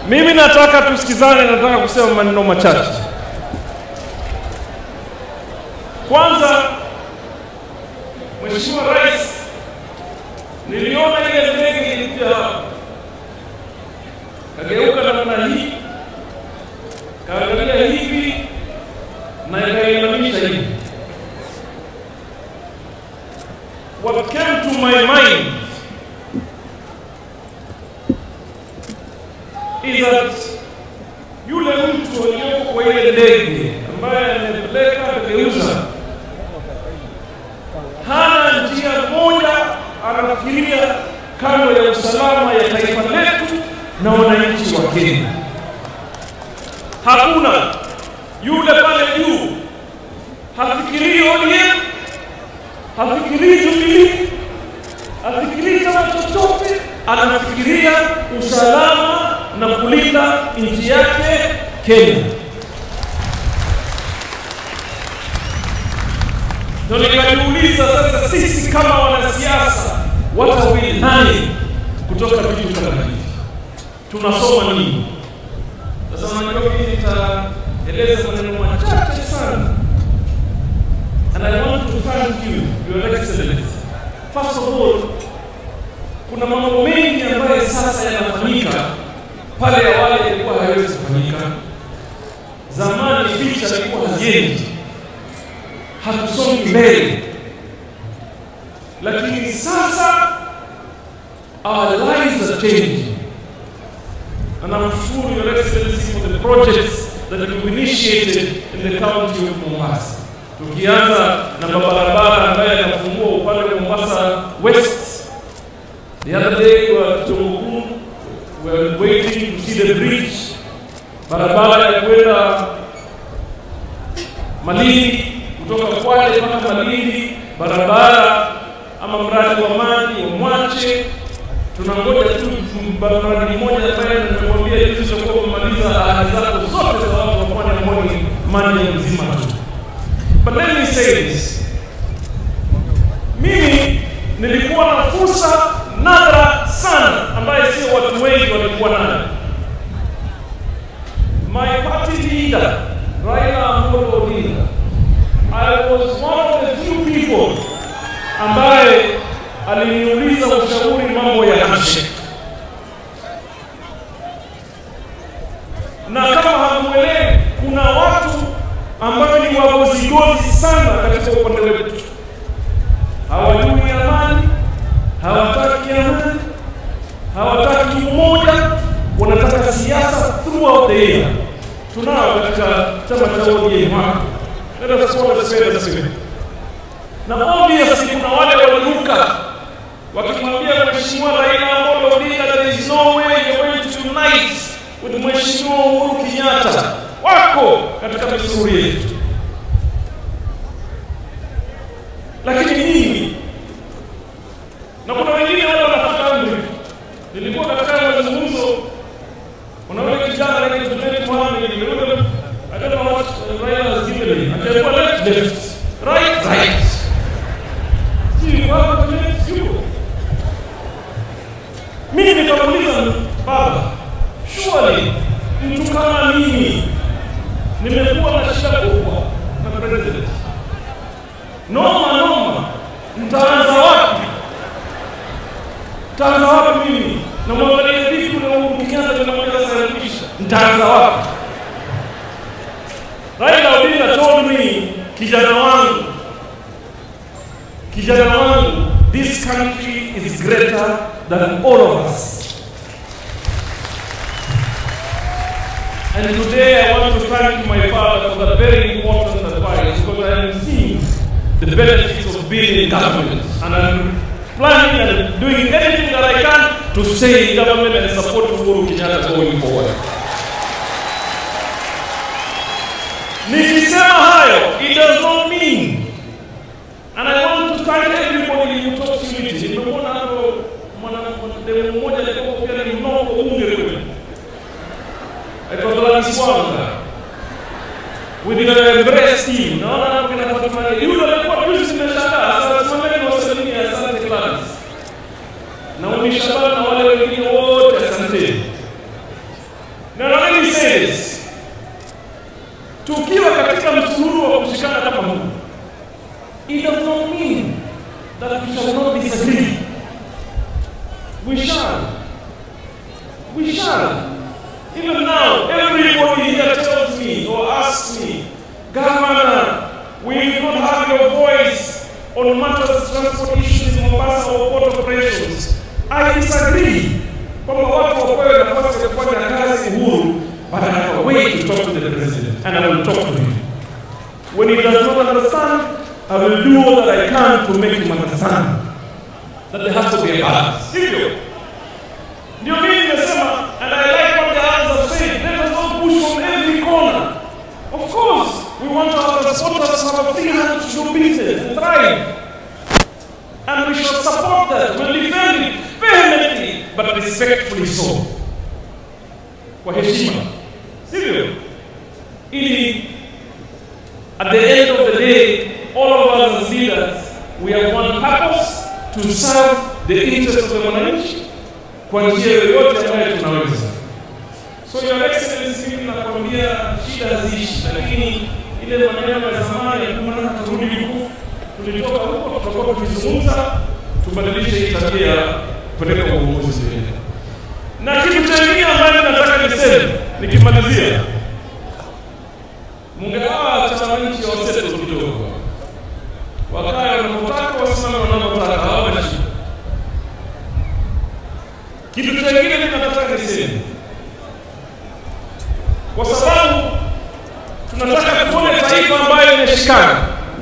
Mimi nataka tusikizane, nataka kusema maneno machache. Kwanza, Mheshimiwa Rais, niliona ile ndege ilikuja hapa, kageuka namna hii, kaangalia hivi na ikainamisha hivi. What came to my mind is that yule mtu aliyoko kwa ile ndege ambaye amepeleka akageuza, hana njia moja, anafikiria kando ya usalama ya taifa letu na wananchi wa Kenya. Hakuna yule pale juu hafikirii ODM, hafikirii Jubilee, hafikirii chama chochote, anafikiria usalama na kulinda nchi yake Kenya. Ndio nikajiuliza sasa, sisi kama wanasiasa, what are we learning kutoka vitu kama hivi? Tunasoma nini? Sasa unajua mimi nitaeleza maneno machache sana, and I want to thank you, Your Excellency. First of all, kuna mambo mengi ambayo sasa yanafanyika pale awali yalikuwa hayawezi kufanyika. Zamani picha ilikuwa haziendi, hatusongi mbele, lakini sasa our lives are changing. And I'm sure Your Excellency for the projects that you initiated in the county of Mombasa. Tukianza na mabarabara ambayo yanafungua upande wa Mombasa West. The other day we were Kitunguu, we were waiting to see the bridge. Barabara ya kwenda Malindi kutoka Kwale mpaka Malindi, barabara ama mradi wa maji wa Mwache tunangoja tu mradi mmoja ambaye nimekuambia juzi tutakuwa kumaliza ahadi zako zote za watu wa pwani ambao ni maji ya mzima tu. But let me say this. Mimi nilikuwa na fursa nadra sana ambaye sio watu wengi walikuwa nayo. My party leader Raila Amolo Odinga, I was one of the few people ambaye aliniuliza ushauri mambo ya handshake, na kama hamuelewi, kuna watu ambao ni wagozigozi sana katika upande wetu, hawajui amani, hawataki amani, hawataki umoja, wanataka siasa throughout the year. Tunao katika chama cha ODM hapa, let us call a spade a spade na obviously kuna wale waliruka wakimwambia Mheshimiwa Raila Amolo Odinga, there is no way you're going to unite with Mheshimiwa Uhuru Kenyatta. Wako katika misuri yetu, lakini mimi na kuna wengine wale wanafuata amri. Nilikuwa katika mazungumzo, unaona kijana anaitwa Junet Mohamed, yule I don't know what Raila has given him, akaambiwa left left, right right mimi nikamuuliza baba, surely mtu kama mimi nimekuwa na shida kubwa na president, noma noma, mtaanza wapi? Mtaanza wapi? Mimi namwangalia vipi na Uhuru Kenyatta tunamweza sarifisha, mtaanza wapi? Raila Odinga told me, kijana wangu kijana wangu, this country is greater than all of us. And today I want to thank my father for that very important advice because I am seeing the benefits of being in government. And I'm planning and doing anything that I can to stay in government and support Uhuru Kenyatta going forward. Nikisema hayo, it does not mean And I want to thank everybody who talks unity. Nimemwona hapo mwanademu mmoja alikuwa pia ni mnoko bunge kule. Aitwa Gladys Wanga. With the embrace team. Naona hapo kina Fatuma. Yule alikuwa juzi zimeshangaa. Sasa simameni wasalimie asante Gladys. Na Umi Shaban na wale wengine wote asante. say this. Tukiwa katika msururu wa kushikana kama huu, it does not mean that we shall not disagree. We shall. We shall. Even now, everybody here tells me or asks me, Governor, we will not have your voice on matters of transport issues in Mombasa or port operations. I disagree. Kwamba watu wapewe nafasi ya kufanya kazi uhuru, but I have a way to talk to the president, and I will talk to him. When he does not understand, I will do all that I can to make him understand that there has to be a balance. Sivyo? Ndio mimi nimesema, and I like what the others have said, let us not push from every corner. Of course, we want our transporters to have a free hand to do business and thrive. And we should support that. We'll defend it vehemently, but respectfully so. Kwa heshima. Sivyo? Ili at the end of the day, all of us as leaders, we have one purpose to serve the interest of the mwananchi kwa njia yoyote ambayo tunaweza. So your excellency, mimi nakwambia shida haziishi, lakini ile maneno ya zamani ya kuma turudi huku, tulitoka huko, tutakuwa tukizungumza, tubadilishe hii tabia ya kupeleka uongozi mbele. Na kitu chengine ambacho nataka niseme nikimalizia, mungegawa chama nchi waseto kidogo, wakae wanavyotaka, wasimame wanavyotaka, hawana shida. Kitu chengine mimi nataka niseme kwa sababu tunataka tuone taifa ambayo imeshikana.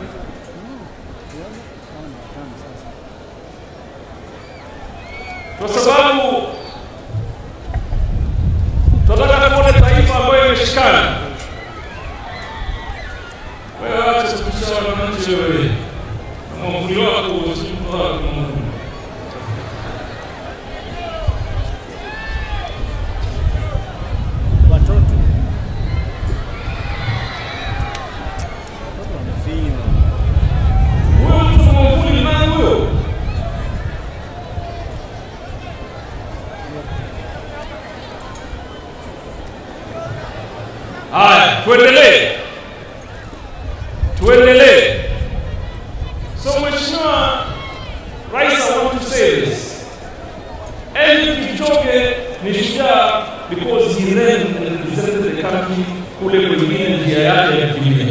Kwa sababu tunataka tuone taifa ambayo imeshikana. Wewe acha kupisha wananchi wewe. Na mwavuli wako usimpa mwavuli. watoto watoto wamefinywa. Huyo mtu mwavuli nani huyo? Haya, tuendelee, tuendelee. So Mheshimiwa Rais, I want to say this. Eliud Kipchoge ni shujaa because he ran and represented the country kule kwingine njia yake ya kukimbia.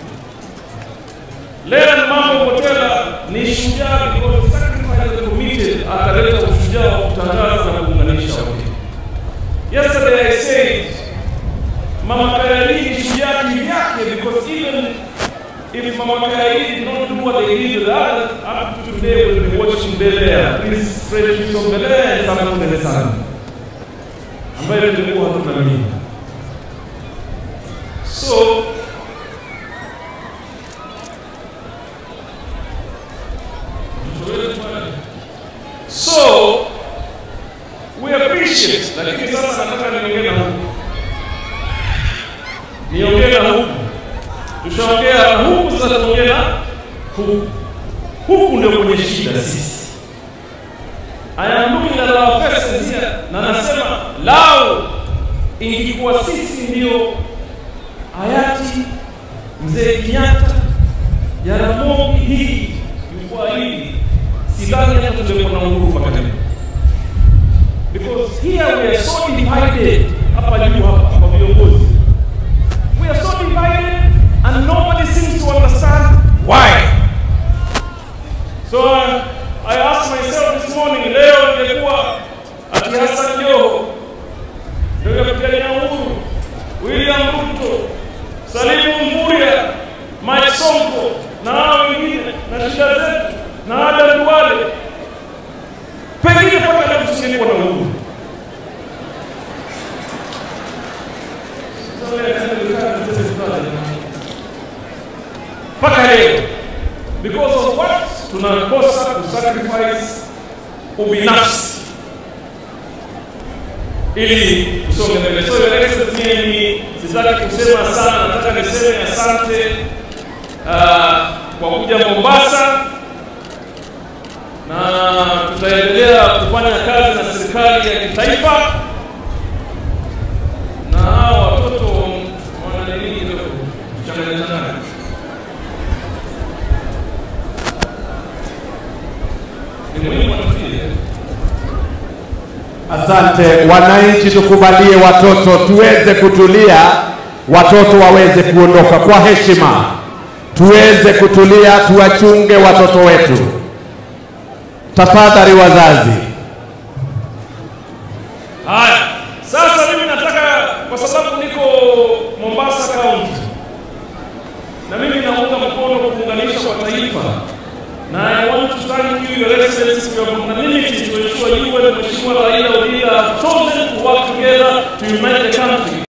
Leon Mambo Motela ni shujaa because sacrifice and committed, akaleta ushujaa wa kutangaza na kuunganisha Wakenya. Yesterday I said Mama Kayali ni shujaa kivyake because even if Mama Kayali did not do what they did with others, up to today we'll be watching Belea, Prince Frederick of Belea and Samuel Melesani ambayo tulikuwa hatuna mimi. So So we appreciate, lakini sasa nataka niongee na huku, niongee na huku, tushaongea na huku, sasa tuongee na huku. Huku ndio kwenye shida sisi. I am looking at our faces here, na nasema lau ingekuwa sisi ndio hayati mzee Kenyatta, Jaramogi hii jukwaa hili sidhani hata tungekuwa na uhuru mpaka leo, because here we are so divided. Hapa juu hapa kwa viongozi, we are so divided and nobody seems to understand why. So uh, I asked myself this morning, leo ingekuwa ati Hassan Joho ndio yapigania uhuru, William Ruto, Salimu Mvurya, Mike Sonko na hao wengine na shida zetu na Adan Duale, pengine mpaka leo tusingekuwa na uhuru. mpaka leo because of what tunakosa kusacrifice ubinafsi ili tusonge mbele. So your excellency, mimi sitaki kusema sana, nataka niseme asante uh, kwa kuja Mombasa na tutaendelea kufanya kazi na serikali ya kitaifa na hawa Asante wananchi, tukubalie watoto tuweze kutulia, watoto waweze kuondoka kwa heshima, tuweze kutulia, tuwachunge watoto wetu. Tafadhali wazazi. Haya, sasa mimi nataka kwa sababu niko Mombasa County na mimi naunga mkono kuunganisha kwa taifa na I want to thank you your excellency for your magnanimity to ensure you and Mheshimiwa Raila Odinga have chosen to work together to unite the country.